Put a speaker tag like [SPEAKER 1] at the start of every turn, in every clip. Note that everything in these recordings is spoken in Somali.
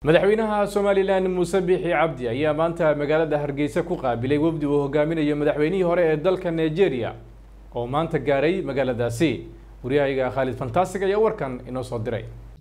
[SPEAKER 1] madaxweynaha somalilan muuse biixi cabdi ayaa maanta magaalada hargeysa ku qaabilay wafdi uu hogaaminayo madaxweynihii hore ee dalka nigeria oo maanta gaaray magaaladaasi waryahayga khaalid fantastic ayaa warkan inoo soo diray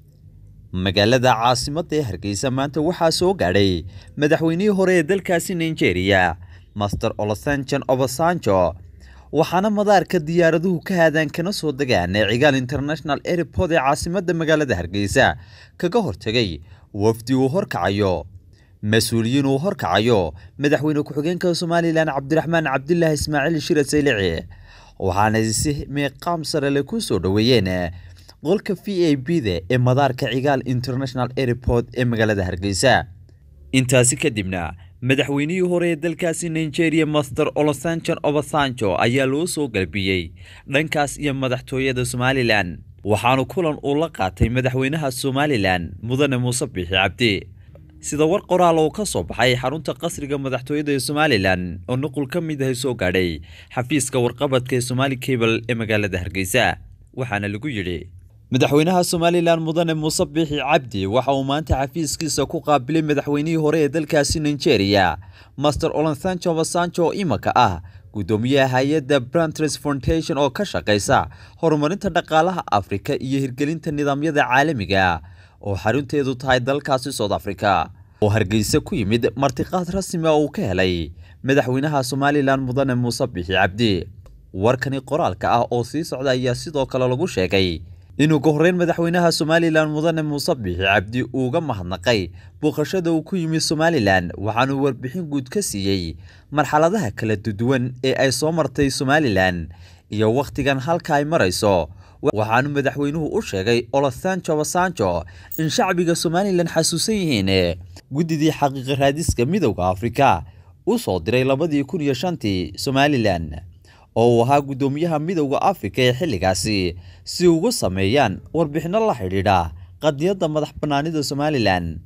[SPEAKER 2] magaalada caasimadda ee hargeysa maanta waxaa soo gaadhay madaxweynihii hore ee dalkaasi nigeria master olosanjan obasanjo waxaana madaarka diyaaraduhu ka haadaan kana soo degaan ee cigaal international airport ee caasimadda magaalada hargeysa kaga hortegay wafdi uu horkacayo mas-uuliyiin uu horkacayo madaxweyne ku-xigeenka somalilan cabdiraxmaan cabdilaahi ismaaciil shira saylici waxaana si meeqaam sarele ku soo dhoweeyeen qolka v a b da ee madaarka cigaal international airport ee magaalada hargeysa intaasi kadibna madaxweynihii hore ee dalkaasi nigeria master olosanjan obasanjo ayaa loo soo galbiyey dhankaas iyo madaxtooyada somalilan waxaanu kulan uu la qaatay madaxweynaha somalilan mudane muuse biixi cabdi sida war qoraal oo ka soo baxay xarunta qasriga madaxtooyada ee somalilan oo nuqul ka mid ahay soo gaadhay xafiiska warqabadka ee somaali cable ee magaalada hargeysa waxaana lagu yidhi madaxweynaha somalilan mudane muuse biixi cabdi waxa uu maanta xafiiskiisa ku qaabilay madaxweynihii hore ee dalkaasi nigeria master olansanjo obasanjo oo imanka ah guddoomiyaha hay-adda brantres foundation oo ka shaqaysa horumarinta dhaqaalaha afrika iyo hirgelinta nidaamyada caalamiga oo xarunteedu tahay dalkaasi south africa oo hargeysa ku yimid martiqaad rasmi oo uu ka helay madaxweynaha somalilan mudane muuse biixi cabdi warkani qoraalka ah oo sii socda ayaa sidoo kale lagu sheegay inuu ka horreyn madaxweynaha somalilan mudane muuse biixi cabdi uuga mahadnaqay booqashada uu ku yimid somalilan waxaanuu warbixin guud ka siiyey marxaladaha kala duwan ee ay soo martay somalilan iyo wakhtigan halka ay marayso waxaanu madaxweynuhu u sheegay olosanjo obasanjo in shacbiga somalilan xasuusan yihiin guddidii xaqiiqa raadiska midowda afrika u soo diray labadii kun iyo shantii somalilan oo uu ahaa guddoomiyaha midowda afrika ee xilligaasi si uga sameeyaan warbixinno la xidhiidha qadiyadda madax bannaanida somalilan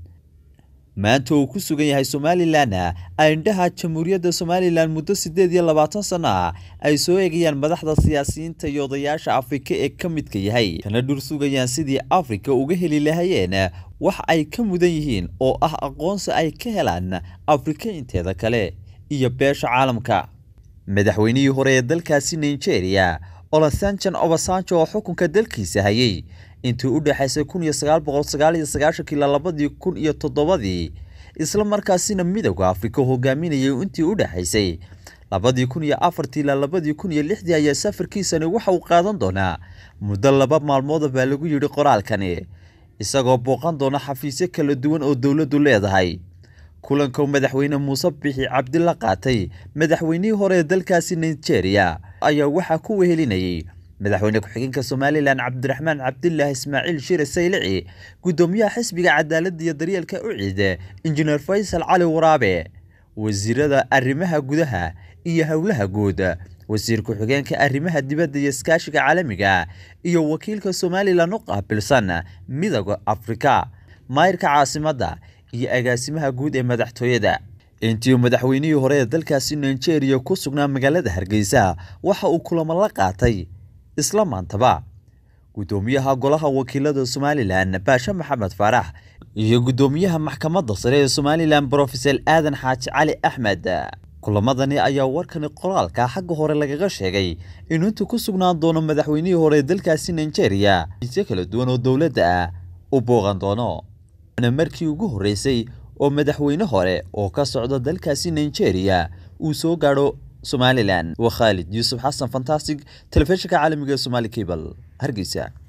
[SPEAKER 2] maanta uu ku sugan yahay somalilan indhaha jamhuuriyadda somalilan muddo siddeed iyo labaatan sano ah ay soo eegayaan madaxda siyaasiyiinta iyo odayaasha afrika ee ka midka yahay kana dhur sugayaan sidii afrika uga heli lahayeen wax ay ka mudan yihiin oo ah aqoonsi ay ka helaan afrika inteeda kale iyo beesha caalamka madaxweynihii hore ee dalkaasi nigeria olosanjan obasanjo oo xukunka dalkiisa hayay intii u dhexaysay kun iyo sagaal boqol sagaal iyo sagaashankii ilaa labadii kun iyo toddobadii isla markaasina midowda afrika hogaaminayay intii u dhexaysay labadii kun iyo afartii ilaa labadii kun iyo lixdii ayaa safarkiisani waxa uu qaadan doonaa muddo laba maalmooda baa lagu yidhi qoraalkani isagoo booqan doona xafiisyo kala duwan oo dowladdu leedahay kulanka madaxweyne muuse biixi cabdi la qaatay madaxweynihii hore ee dalkaasi nigeria ayaa waxaa ku wehelinayay madaxweyne ku-xigeenka somalilan cabdiraxmaan cabdilaahi ismaaciil shire saylici guddoomiyaha xisbiga cadaaladda iyo daryeelka uciide injineer faysal cali waraabe wasiirada arrimaha gudaha iyo howlaha guud wasiir ku-xigeenka arrimaha dibadda iyo iskaashiga caalamiga iyo wakiilka somalilan u qaabilsan midowda afrika maayirka caasimadda iyo agaasimaha guud ee madaxtooyada intii madaxweynihii hore ee dalkaasi nigeria ku sugnaa magaalada hargeysa waxa uu kulamo la qaatay isla maantaba guddoomiyaha golaha wakiilada somalilan baashe maxamed faarax iyo guddoomiyaha maxkamadda sare ee somalilan brofesor aadan xaaji cali axmed kulamadani ayaa warkani qoraalka xagga hore lagaga sheegay inuu intuu ku sugnaan doono madaxweynihii hore ee dalkaasi nigeria isyo kala duwan oo dowladda ah u booqan doono markii ugu horreysay oo madaxweyne hore oo ka socda dalkaasi nigeria uu soo gaadho somalilan waa khaalid yuusuf xasan fantastic telefishinka caalamiga ee somaali cable hargeysa